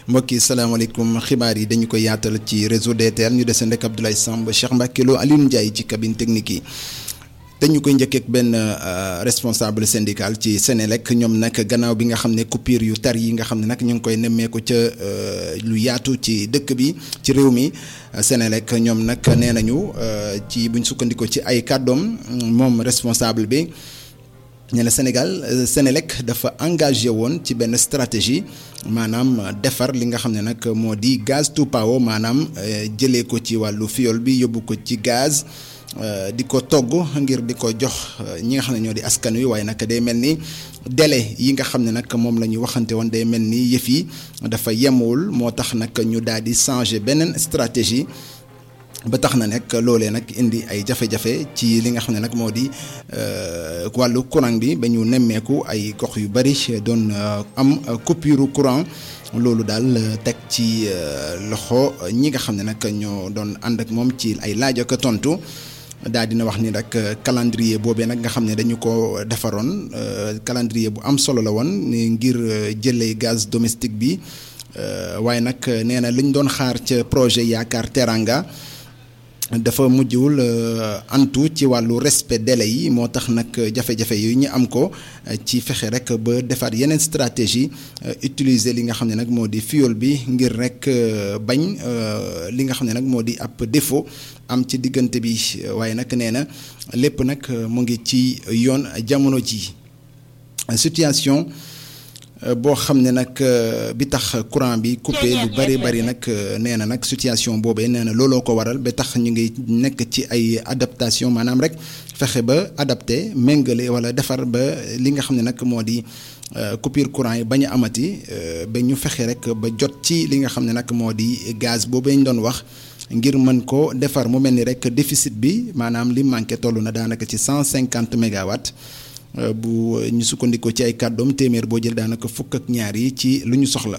mbokk yi salaamaaleykum xibaar yi dañu ko yaatal ci réseau DTL ñu deseen rek Abdoulaye Samb Cheikh Mbacke Lo Alioune Ndiaye ci cabine technique yi dañu koy njëkkee ak benn responsable syndical ci Sénélec ñoom nag gannaaw bi nga xam ne coupure yu tar yi nga xam ne nag ñu ngi koy nemmeeku ca lu yaatu ci dëkk bi ci réew mi Sénélec ñoom nag nee nañu ci buñ sukkandikoo ci ay kàddoom moom responsable bi. nee na Sénégal Sénélec dafa engagé woon ci benn stratégie maanaam defar li nga xam ne nag moo di gaz to power maanaam jëlee ko ci wàllu fiol bi yóbbu ko ci gaz di ko togg ngir di ko jox ñi nga xam ne ñoo di askan wi waaye nag day mel ni délai yi nga xam ne nag moom la ñu waxante woon day mel ni yëf yi dafa yemwul moo tax nag ñu daal di changer beneen stratégie. ba tax na nag loolee nag indi ay jafe-jafe ci li nga xam ne nag moo di wàllu courant bi ba ñu nemmeeku ay gox yu bari doon am coupure courant loolu daal teg ci loxo ñi nga xam ne nag ñoo doon ànd ak moom ci ay laaj ak tontu daal dina wax ni nag calendrier boobee nag nga xam ne dañu ko defaroon calendrier bu am solo la woon ngir jëlee gaz domestique bi waaye nag nee na liñ doon xaar ca projet yaakaar teranga dafa mujjwul antu ci wàllu respect délai yi moo tax nag jafe-jafe yooyu ñu am ko ci fexe rek ba defaat yeneen stratégie utiliser li nga xam ne nag moo di fuel bi ngir rek bañ li nga xam ne nag moo di ab défaut am ci diggante bi waaye nag nee na lépp nag mu ngi ci yoon jamono ji situation boo xam ne nag bi tax courant bi coupé lu bari bari nag nee na nag situation boobee nee na looloo ko waral ba tax ñu ngi nekk ci ay adaptation maanaam rek fexe ba adapté méngale wala defar ba li nga xam ne nag moo di coupure courant yi bañ a amati ba ñu fexe rek ba jot ci li nga xam ne nag moo di gaz boobee ñu doon wax ngir mën ko defar mu mel ni rek déficit bi maanaam li manqué toll na daanaka ci cent cinquante mégawatts. bu ñu sukkandikoo ci ay kàddoom téeméer boo jël daanaka fukk ak ñaar yi ci lu ñu soxla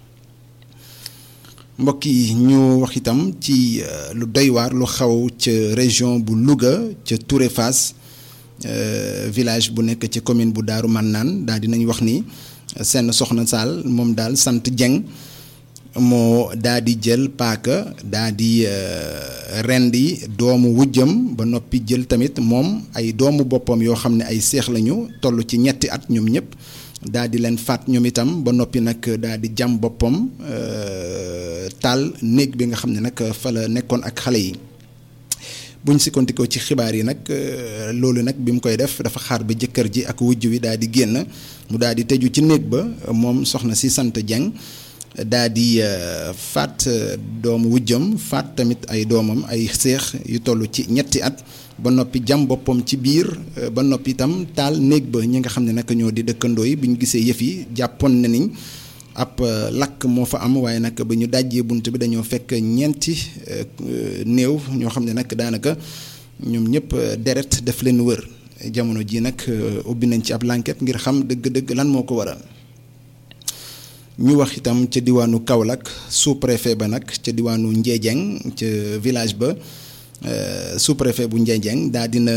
mbokk yi ñu wax itam ci lu doy waar lu xaw ca région bu Louga ca Touré Fass village bu nekk ci commune bu Daaru Mannaan daal dinañ wax ni seen soxna Saal moom daal sant Dieng moo daa di jël paaka daa di rendi doomu wujjam ba noppi jël tamit moom ay doomu boppam yoo xam ne ay seex lañu toll ci ñetti at ñoom ñëpp daa di leen faat ñoom itam ba noppi nag daa di jam boppam taal néeg bi nga xam ne nag fa la nekkoon ak xale yi buñ sikkandikoo ci xibaar yi nag loolu nag bi mu koy def dafa xaar ba jëkkër ji ak wujj wi daa di génn mu daa di tëju ci néeg ba moom soxna si sant Dieng daa di faat doomu wujjam faat tamit ay doomam ay seex yu toll ci ñetti at ba noppi jam boppam ci biir ba noppi itam taal néeg ba ñi nga xam ne nag ñoo di dëkkandoo yi bi ñu gisee yëf yi jàppoon na ni ab lakk moo fa am waaye nag ba ñu dajjee bunt bi dañoo fekk ñeenti néew ñoo xam ne nag daanaka ñoom ñëpp deret daf leen wër jamono ji nag ubbi nañ ci ab l'enquête ngir xam dëgg-dëgg lan moo ko waral. ñu wax itam ca diwaanu Kaolack sous-préfet ba nag ca diwaanu Ndiédiène ca village ba sous-préfet bu Ndiédiène daa dina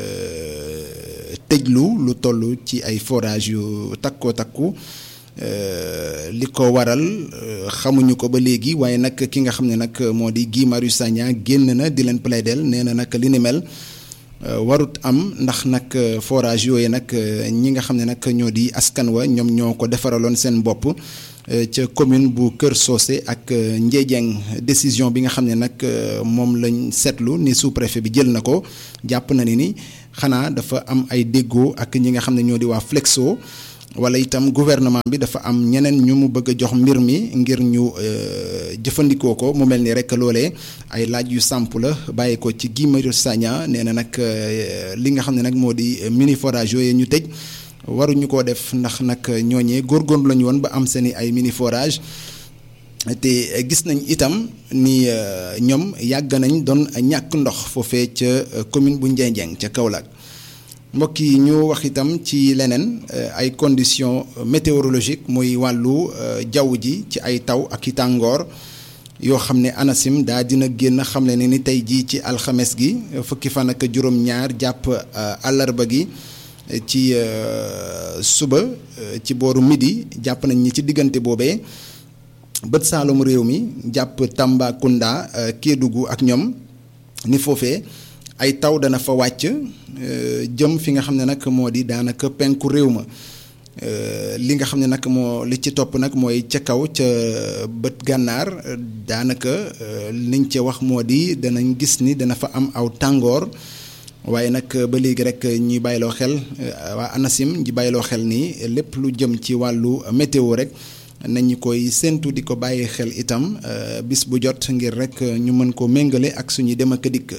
tëjlu lu toll ci ay forage yu takkoo takku li ko waral xamuñu ko ba léegi waaye nag ki nga xam ne nag moo di Guy Marius Sagna génn na di leen plaidel nee na nag li ni mel warut am ndax nag forage yooyu nag ñi nga xam ne nag ñoo di askan wa ñoom ñoo ko defaraloon seen bopp ca commune bu Kër Socé ak Ndiédiène décision bi nga xam ne nag moom lañ seetlu ni sous-préfet bi jël na ko jàpp na ni ni xanaa dafa am ay déggoo ak ñi nga xam ne ñoo di waa Flexo wala itam gouvernement bi dafa am ñeneen ñu mu bëgg a jox mbir mi ngir ñu jëfandikoo ko mu mel ni rek loolee ay laaj yu samp la bàyyi ko ci Guy Marius Sagna nee na nag li nga xam ne nag moo di mini forage yooyu ñu tëj waruñu koo def ndax nag ñooñee góorgóorlu lañu woon ba am seeni ay mini forage te gis nañ itam ni ñoom yàgg nañ doon ñàkk ndox foofee ca commune bu Ndiédiène ca Kaolack mbokk yi ñu wax itam ci leneen ay conditions météorologiques muy wàllu jaww ji ci ay taw ak i tàngoor yoo xam ne ANACIM daa dina génn xam ne ni tey jii ci alxames gi fukki fan ak juróom-ñaar jàpp àllarba gi ci suba ci booru midi jàpp nañ ni ci diggante boobee bët saalum réew mi jàpp Tambacounda Kédougou ak ñoom ni foofee ay taw dana fa wàcc jëm fi nga xam ne nag moo di daanaka penku réew ma li nga xam ne nag moo li ci topp nag mooy ca kaw ca bët gànnaar daanaka liñ ca wax moo di danañ gis ni dana fa am aw tàngoor waaye nag ba léegi rek ñuy bàyyiloo xel waa ANACIM ñi bàyyiloo xel ni lépp lu jëm ci wàllu météo rek nañu koy séentu di ko bàyyi xel itam bis bu jot ngir rek ñu mën ko méngale ak suñuy dem ak dikk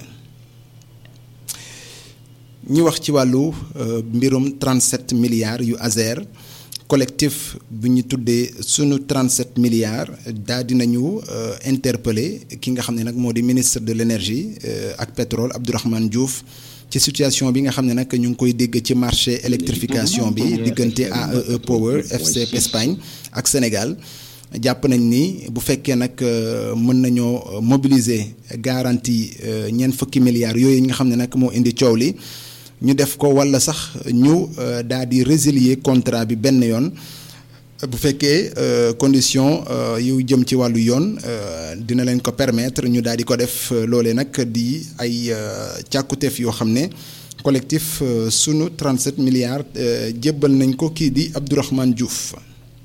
ñu wax ci wàllu mbirum 37 milliards yu Azer collectif bu ñu tuddee sunu 37 milliards daa dinañu interpeller ki nga xam ne nag moo di ministre de l'énergie ak pétrole Abdourahmane Diouf ci situation bi nga xam ne nag ñu ngi koy dégg ci marché électrification bi diggante AEE Power FC Espagne ak Sénégal jàpp nañ ni bu fekkee nag mën nañoo mobiliser garantie ñeent fukki milliards yooyu nga xam ne nag moo indi coow li ñu def ko walla sax ñu daal di résilier contrat bi benn yoon bu fekkee condition yu jëm ci wàllu yoon dina leen ko permettre ñu daal di ko def loolee nag di ay càkkutéef yoo xam ne collectif sunu 37 milliards jébbal nañ ko kii di Abdourahmane Diouf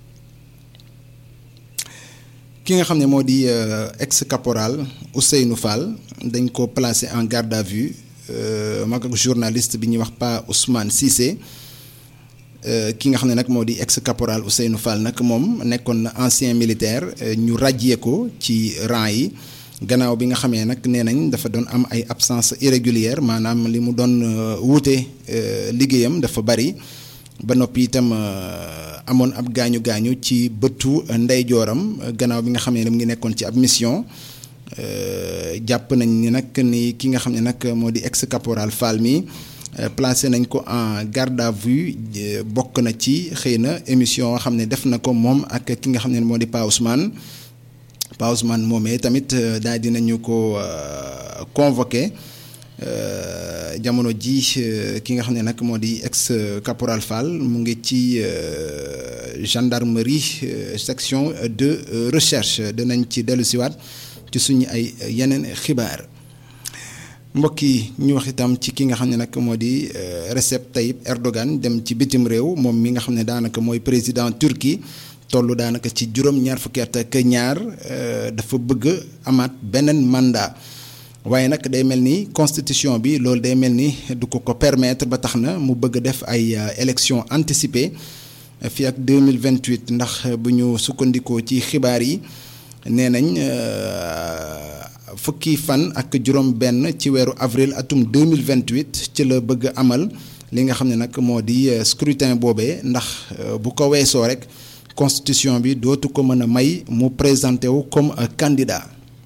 ki nga xam ne moo di ex caporal Ousseynou Fall dañ ko placé en garde à vue mag ak journaliste bi ñuy wax Pa Ousmane Cissé ki nga xam ne nag moo di ex caporal Ousseynou Fall nag moom nekkoon na ancien militaire ñu ràjjee ko ci rang yi gannaaw bi nga xamee nag nee nañ dafa doon am ay absence irrégulière maanaam li mu doon wuute liggéeyam dafa bari ba noppi itam amoon ab gaañu gaañu ci bëtu ndeyjooram gannaaw bi nga xamee ne mu ngi nekkoon ci ab mission jàpp nañ ni nag ni ki nga xam ne nag moo di ex caporal Fall mi placé nañ ko en garde à vue bokk na ci xëy na émission xam ne def na ko moom ak ki nga xam ne moo di Pa Ousmane Pa Ousmane moomee tamit daal dinañu ko convoqué jamono ji ki nga xam ne nag moo di ex caporal Fall mu ngi ci gendarmerie section de recherche dinañ ci dellu siwaat ci suñu ay yeneen xibaar mbokk yi ñu wax itam ci ki nga xam ne nag moo di Recep Tayyip Erdogan dem ci bitim réew moom mi nga xam ne daanaka mooy président Turquie toll daanaka ci juróom-ñaar fukki at ak ñaar dafa bëgg amaat beneen mandat waaye nag day mel ni constitution bi loolu day mel ni du ko ko permettre ba tax na mu bëgg def ay élections anticipées fii ak 2028 ndax bu ñu sukkandikoo ci xibaar yi nee nañ fukki fan ak juróom benn ci weeru avril atum 2028 ci la bëgg amal li nga xam ne nag moo di scrutin boobee ndax bu ko weesoo rek constitution bi dootu ko mën a may mu présenté wu comme candidat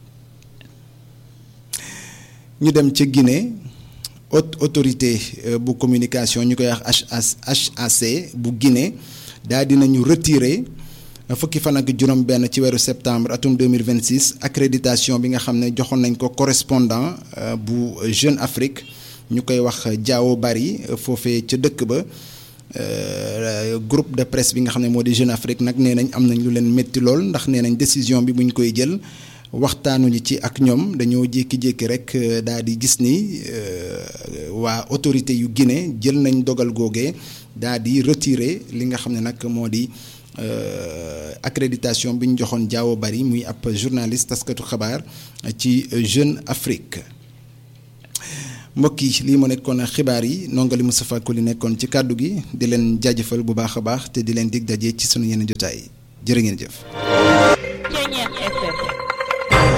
ñu dem ca Guinée haute autorité bu communication ñu koy wax HAC bu Guinée daal dinañu retirer fukki fan ak juróom benn ci weeru septembre atum 2026 accréditation bi nga xam ne joxoon nañ ko correspondant bu Jeune Afrique ñu koy wax Diao Bari foofee ca dëkk ba groupe de presse bi nga xam ne moo di Jeune Afrique nag nee nañ am nañ lu leen métti lool ndax nee nañ décision bi buñ koy jël waxtaanuñu ci ak ñoom dañoo jékki-jékki rek daal di gis ni waa autorité yu Guinée jël nañ dogal googee daal di retirer li nga xam ne nag moo di accréditation bi ñu joxoon Diao Bari muy ab journaliste taskatu xabaar ci Jeune Afrique mbokk yi lii mu nekkoon xibaar yi nongali Moustapha Koli nekkoon ci kàddu gi di leen jaajëfal bu baax a baax te di leen dig daje ci sunu yeneen jotaay jërë ngeen jëf.